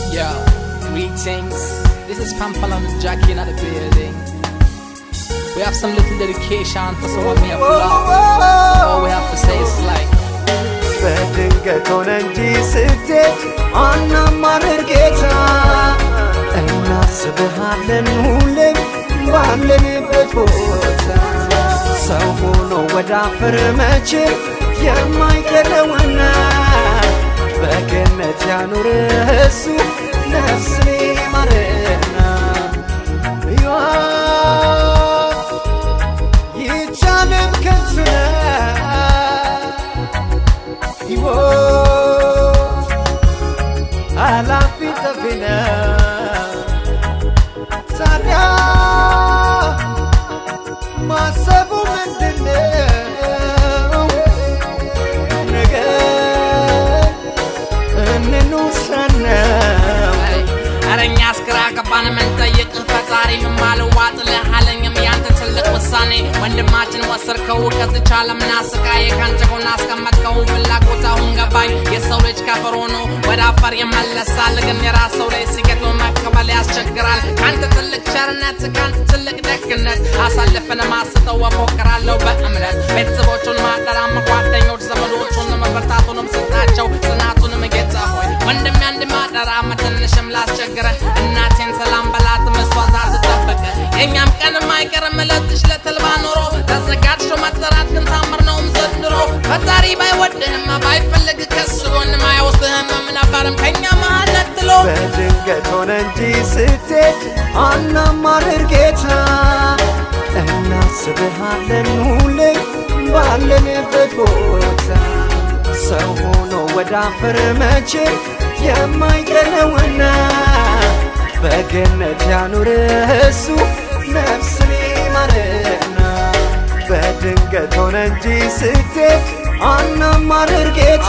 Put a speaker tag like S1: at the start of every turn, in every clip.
S1: Yo, greetings. This is Pampalon Jackie in the building. We have some little dedication for someone we have loved. All we have to say is like,
S2: በድንገት ሆነ እንጂ ስትሄድ አናማርር ጌታ እናስብሃለን ሁሌም ባለንበት ቦታ ሰው ሆኖ ወደ አፈር መቼ የማይቀረውና በገነት ያኑርህ እሱ ነፍስን ይማርና ሕይወት ይቻልን ከንቱ ነው ሕይወት አላፊ ጠፊ ነው። ታዲያ ማሰቡ ምንድነው? ነገ እንኑሰነው
S1: ኧረ እኛስ ግራ ገባን ምንጠይቅህ ፈጣሪ ምን ማልዋጥልህ አለኝም ያንተ ትልቅ ውሳኔ ወንድማችን ወሰድከው ከዝቻ ለምን አስቃየ ካንተ ጎን አስቀመጥከው ፍላጎት አሁን ገባኝ የሰው ልጅ ከፍር ሆኖ ወደ አፈር ይመለሳል ግን የራስ ሰው ላይ ሲገጥሞ መቀበል ያስቸግራል ካንተ ትልቅ ቸርነት ካንተ ትልቅ ደግነት አሳልፈን ማስተው እሞክራለሁ በእምነት ቤተሰቦቹን ማጠራም ጓደኞች ዘመዶቹን መበርታቱንም ስጣቸው ጽናቱንም ጌታ ሆይ ወንድም አንድ ማጠራ ትንሽም ላስቸግረህ እናቴን ሰላም በላት መስዋዕት አትጠብቅ የእኛም ቀንም አይቀርም ለትሽ ለተልባ ኖሮ ተዘጋጅቶ መጠራት ግን ታምር ነውም ዘንድሮ ፈጣሪ ባይወድህም ባይፈልግ ከሱ ጎንም አይወስድህም ነበርም ከእኛ መሃል ነጥሎ
S2: በድንገት ሆነ እንጂ ስትሄድ አናማርር ጌታ እናስብሃለን ሁሌም ባለንበት ቦታ ሰው ሆኖ ወደ አፈር መቼ የማይቀረውና በገነት ያኑርህ እሱ ነፍስን ይማርና በድንገት ሆነ እንጂ ስትሄድ አናማርር ጌታ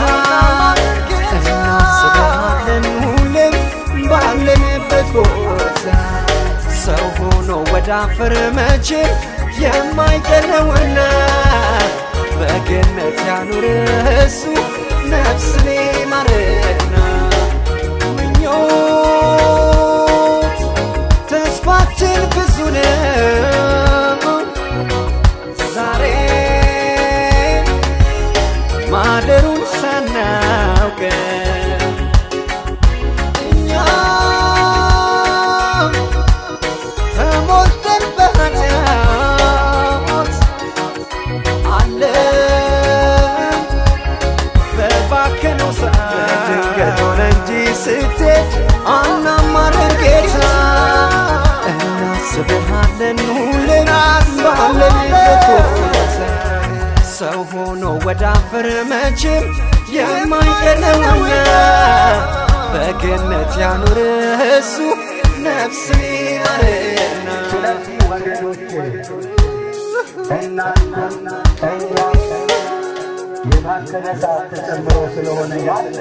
S2: እናስብሃለን ሁሌም ባለንበት ቦታ ሰው ሆኖ ወደ አፈር መቼ የማይቀረውና በገነት ያኑርህ እሱ ነፍስን ይማርና ምኞት ተስፋችን ብዙ ነው ዛሬ ማደሩን ሳናውቅ እኛም ተሞልተን በኃጢአት አለን በባከነው ሰዓት ድንገት ሆነ እንጂ ስትሄድ አናማርር ጌታ እናስብሃለን ሁሌም ባለንበት ቦታ ሰው ሆኖ ወደ አፈር መቼም የማይቀረውና በገነት ያኑርህ እሱ ነፍስን ይማርና
S3: ስለዚህ ወገኖቼ እናንተም እኛ የባከነ ሰዓት ተጨምሮ ስለሆነ ያለ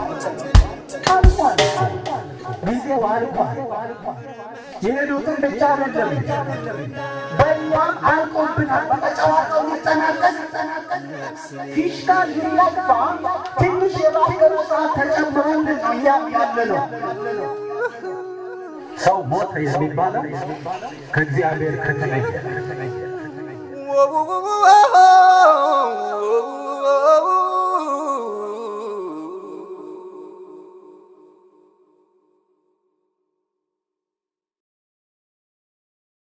S3: አልፏል። ጊዜው አልፏል። የሄዱትን ብቻ አይደለም በእኛም አልቆብናል። በቃ ጨዋታው ሊጠናቀቅ ፊሽካ ሊነፋ ትንሽ የባከነ ሰዓት ተጨምሮልን ነው እኛም ያለ ነው። ሰው ሞተ የሚባለው ከእግዚአብሔር ከተለየ
S2: Whoa, whoa, whoa, whoa, whoa, whoa, whoa, whoa.